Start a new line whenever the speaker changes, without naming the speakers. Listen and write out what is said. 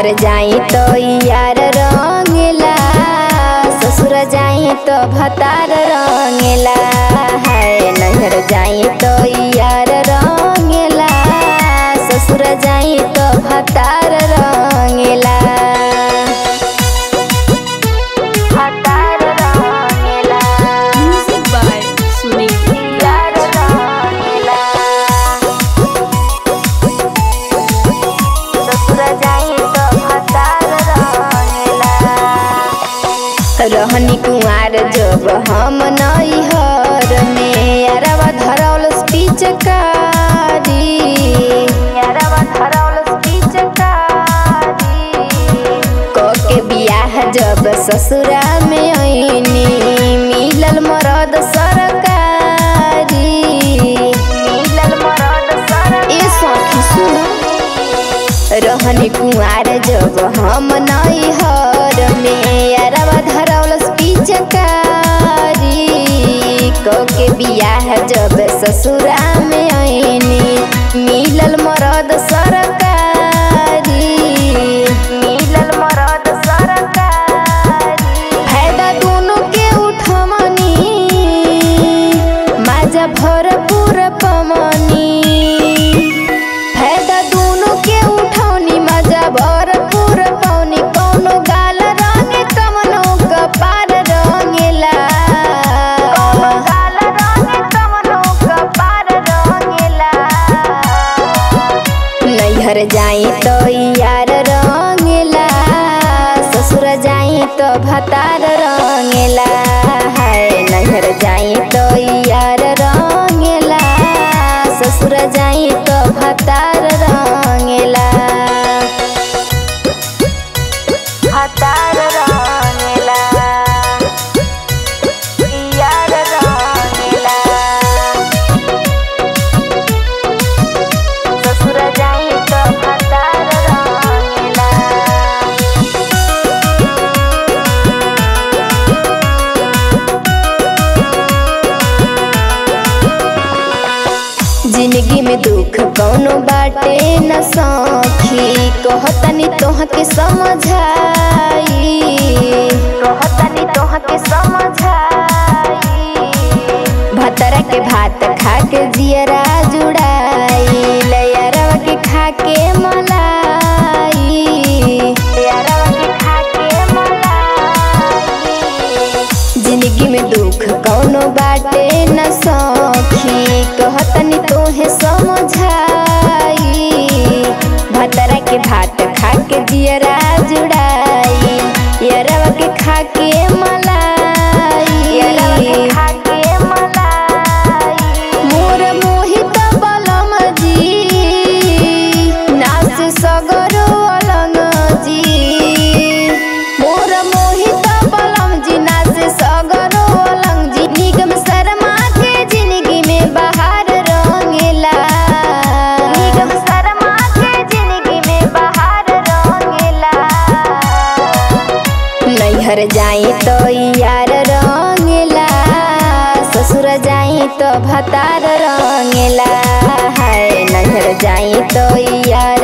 नैहर जाई तो यार रंगेला ससुर जाई तो भतार रंगेला हाय नैहर जाई तो यार रंगेला ससुर जाई तो भतार रंगेला भतार रंगेला
Music by Sunil
यार रंगेला ससुर जाई तो भतार रंगेला रहनी कुंवार जब हम नैहर में अरवा धरौल पिचकारी अरवा धरौल पिचकारी के बियाह जब ससुरा में ऐनी मिलल मरद सरकारी मिलल मरद सरकारी ए सखी सुन रहनी कुंवार जब हम नैहर में अरवा धरौल पिचकारी के बियाह जब ससुरा में ऐनी मिलल मरद सरकारी मिलल मरद सरकारी फायदा दोनों के उठमनी माजा भरपूर पमनी फायदा दोनों के उठौनी मजा भरपूर पौनी कौनो गाल रंगे कमनो कपार रंगेला कौनो गाल रंगे कमनो कपार रंगेला नैहर जाई तो यार रंगेला ससुर जाई तो भतार रंगेला हाय नैहर जाई तो यार रंगेला ससुर जाई तो भतार रंगेला भतार रंगेला यार रंगेला ससुर जाई तो भतार रंगेला जिंदगी में दुख कौनो बाटे न सखी कहतनी तोहके समझाई कहतनी तोहके समझाई भतरा के भात खा के जियरा जुड़ाई लयरवा के खा के मलाई लयरवा के खा के मलाई जिंदगी में दुख कौनो बाटे न सखी कहतनी तोहे समझाई भतरा के भात खा के जियरा जुड़ाई यरवा के खा के मलाई यरवा के खा के मलाई मोर मोहित बलम जी नाच सगरो अलंग जी मोर मोहित बलम जी नाच सगरो अलंग जी निगम शर्मा के जिंदगी में बाहर रंगेला निगम शर्मा के जिंदगी में बाहर रंगेला नैहर जाई तो यार रंगेला ससुर जाई तो भतार रंगेला हाय नैहर जाई तो यार